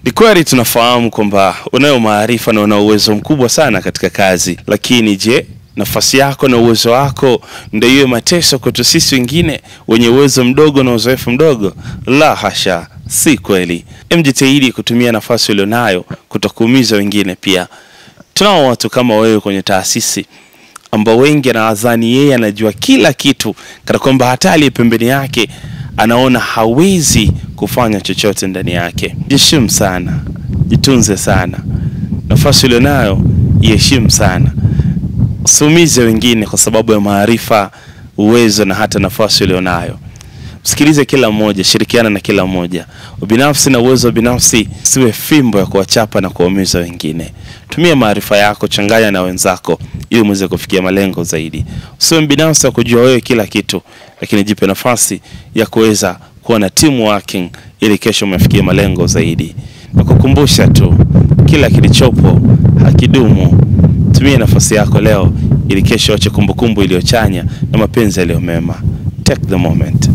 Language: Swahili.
Ni kweli tunafahamu kwamba unayo maarifa na una uwezo mkubwa sana katika kazi, lakini je, nafasi yako na uwezo wako ndio iwe mateso kwetu sisi wengine wenye uwezo mdogo na uzoefu mdogo? La hasha, si kweli. Mjitahidi kutumia nafasi ulionayo kutokuumiza wengine. Pia tunao watu kama wewe kwenye taasisi ambao wengi anawadhani yeye anajua kila kitu, kana kwamba hata aliye pembeni yake anaona hawezi kufanya chochote ndani yake. Jiheshimu sana, jitunze sana, nafasi ulionayo iheshimu sana, usiumize wengine kwa sababu ya maarifa, uwezo na hata nafasi ulionayo. Msikilize kila mmoja, shirikiana na kila mmoja. Ubinafsi na uwezo wa binafsi siwe fimbo ya kuwachapa na kuwaumiza wengine. Tumia maarifa yako, changanya na wenzako ili muweze kufikia malengo zaidi. Usiwe mbinafsi wa kujua wewe kila kitu, lakini jipe nafasi ya kuweza kuwa na team working ili kesho umefikia malengo zaidi. Na kukumbusha tu, kila kilichopo hakidumu. Tumia nafasi yako leo ili kesho ache kumbukumbu iliyochanya na mapenzi yaliyo mema. Take the moment.